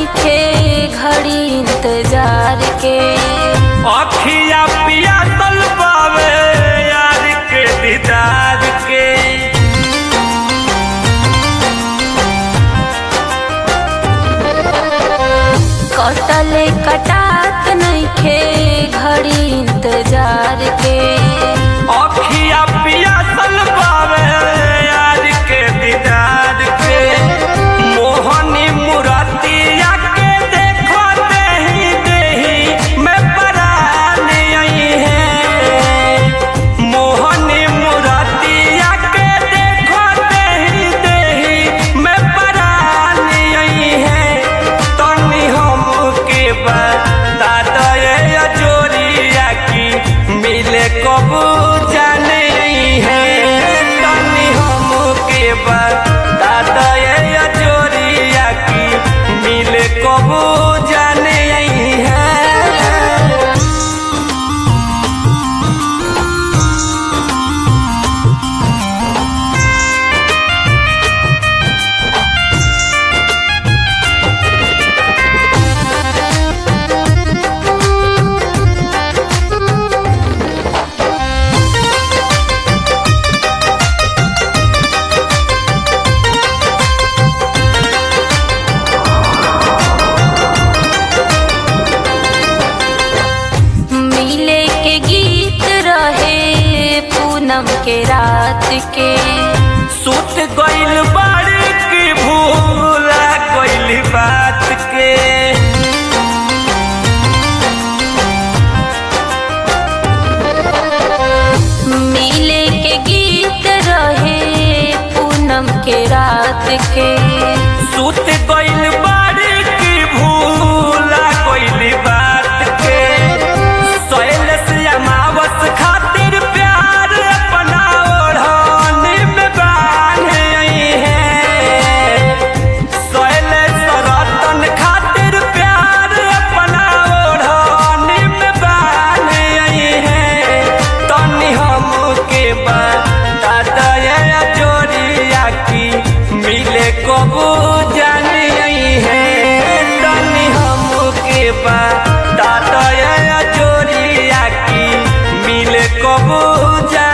नइखे घड़ी इंतजार के अखिया पिया तल पावे यार के दीदार के कटले कटात नइखे घड़ी इंतजार के अखिया पिया तल पावे यार के दीदार के मोहनी मुरतिया के देखो देही देही मैं परान आई है मोहनी मुरतिया के देखो देही देही मैं परान आई है तनी हमके बता दे जोरिया की मिले कबू जाने है तनी हमके बता दे जोरिया की मिले कबू जाने है मिले के गीत रहे पूनम के रात के सुत गइल बाड़ी की भूला गइल बात के मिले के गीत रहे पूनम के रात के सुत गइल बाड़ी की भूला गइल बात के सोयल से अमावस खातिर प्यार अपना ओढ़ाने में बांधे आई है सोयल सरतन खातिर प्यार अपना ओढ़ाने में बांधे आई है तनी हमके बता दया जोरिया की मिले कबू जाने आई है तनी हमके बता दया जोरिया की मिले कबू जाने